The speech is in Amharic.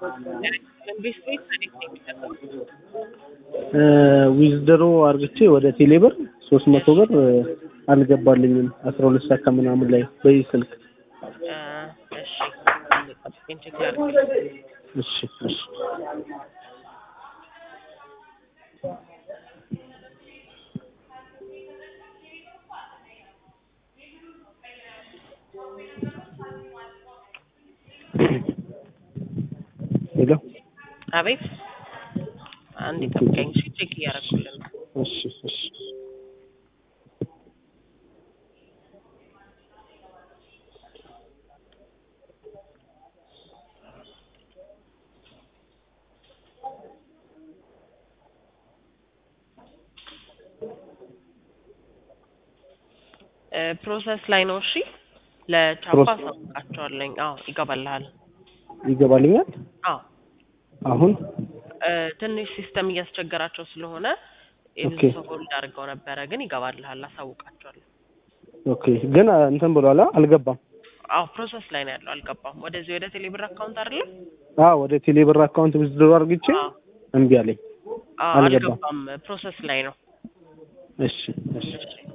ቤት ቤት እንዴት ነው የሚሰጠው? ዊዝድሮ አርግቼ ወደ ቴሌብር ሶስት መቶ ብር አልገባልኝም አስራ ሁለት ሰዓት ከምናምን ላይ በዚህ ስልክ እ እሺ አንዴ ጠብቀኝ ቼክ ላድርግ። እሺ እሺ ሄሎ አቤት አንዴ ጠብቀኝ እሺ ቼክ እያደረኩልን ነው። እሺ እሺ እ ፕሮሰስ ላይ ነው። እሺ ለቻፓ ፕሮሰስ- አሳውቃቸዋለኝ። አዎ ይገባልሃል። ይገባልኛል አዎ አሁን እ ትንሽ ሲስተም እያስቸገራቸው ስለሆነ የብዙ ኦኬ። ሰው ሆልድ አድርገው ነበረ፣ ግን ይገባልሃል። አሳውቃቸዋለሁ። ኦኬ ግን እንትን ብሏላ አልገባም አዎ ፕሮሰስ ላይ ነው ያለው፣ አልገባም። ወደዚህ ወደ ቴሌብር አካውንት አይደለም? አዎ ወደ ቴሌብር አካውንት ዊዝድሮ አርግቼ አዎ እምቢ አለኝ አዎ አልገባም። አልገባም። ፕሮሰስ ላይ ነው። እሺ እሺ እሺ